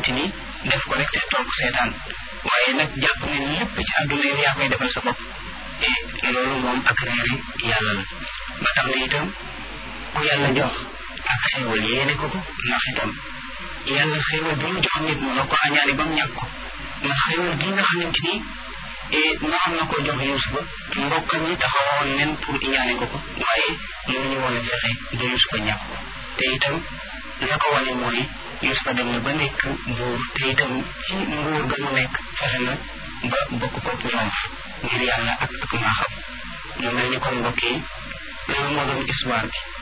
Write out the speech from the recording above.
xamante ni def ko rek te toog seetaan waaye nag jàpp ne lépp ci àdduna yi yaa koy defal sa bopp et loolu moom ak réeri yàlla la ba tax na itam ku yàlla jox ak xéewal yéene ko ko ndax itam yàlla xéewal bi mu jox nit mu la ko añaane ba mu ñàkk ko ndax xéewal gi nga xamante ni naroon na ko jox Yuusufa mbokkam ñi taxawoon nen pour iñaane ko ko waaye mënuñu woon a fexe ba Yuusufa ñàkk ko te itam la ko wane mooy Yuusufa dem na ba nekk buur te itam ci nguur ga mu nekk fexe na ba bokk ko ñoom ngir yàlla ak ak maaxam mu mel ni kon mbokk yi loolu moo doon histoire bi